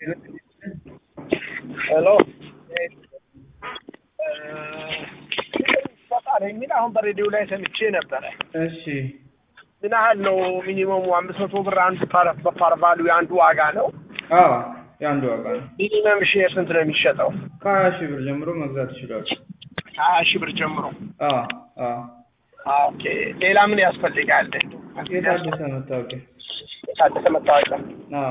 ሄሎ ይሰጣል የሚል አሁን በሬዲዮ ላይ ሰምቼ ነበረ። እሺ ምን ያህል ነው ሚኒመሙ? አምስት መቶ ብር አንዱ ፓር በፓር ቫሉ የአንዱ ዋጋ ነው። አዎ የአንዱ ዋጋ ነው። ሚኒመም ሼር ስንት ነው የሚሸጠው? ከሀያ ሺህ ብር ጀምሮ መግዛት ይችላሉ። ከሀያ ሺህ ብር ጀምሮ። አዎ አዎ ኦኬ። ሌላ ምን ያስፈልጋል? የታደሰ መታወቂያ። የታደሰ መታወቂያ። አዎ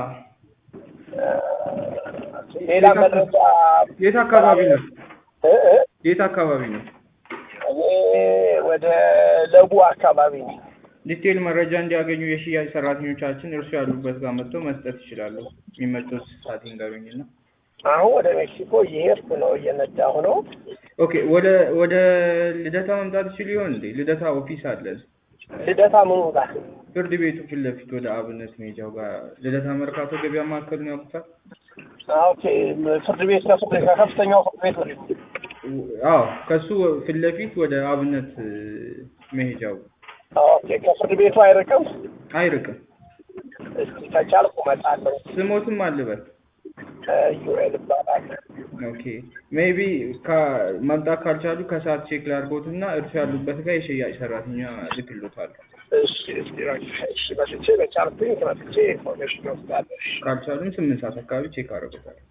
ሌላ መረጃ የት አካባቢ ነው? እ እ የት አካባቢ ነው? እኔ ወደ ለቡ አካባቢ ነው። ዲቴል መረጃ እንዲያገኙ የሽያጭ ሰራተኞቻችን እርሱ ያሉበት ጋር መጥተው መስጠት ይችላሉ። የሚመጡት ሰዓት ይንገሩኝና። አሁን ወደ ሜክሲኮ እየሄድኩ ነው፣ እየነዳሁ ነው። ኦኬ ወደ ወደ ልደታ መምጣት ይችሉ ይሆን እንዴ? ልደታ ኦፊስ አለን። ልደታ ምኑ ጋር? ፍርድ ቤቱ ፊት ለፊት ወደ አብነት ሜጃው ጋር ልደታ መርካቶ ገበያ ማዕከሉን ያውቁታል? ኦኬ ፍርድ ቤት ከፍርድ ከከፍተኛው ፍርድ ቤት ወደ አዎ ከሱ ፊት ለፊት ወደ አብነት መሄጃው ኦኬ ከፍርድ ቤቱ አይርቅም። አይርቅም። እስኪ ከቻልኩ እመጣለሁ። ስሞትም አልበት ዩኤል እባላለሁ። ኦኬ ሜቢ መምጣት ካልቻሉ ከሰዓት ቼክ ላድርጎት እና እርሱ ያሉበት ጋር የሽያጭ ሰራተኛ ልክሎታል። እሺ እስኪ እሺ መጥቼ በቻልኩኝ መጥቼ ኢንፎርሜሽን እወስዳለሁ። እሺ ካልቻሉም ስምንት ሰዓት አካባቢ ቼክ አደርጎታል።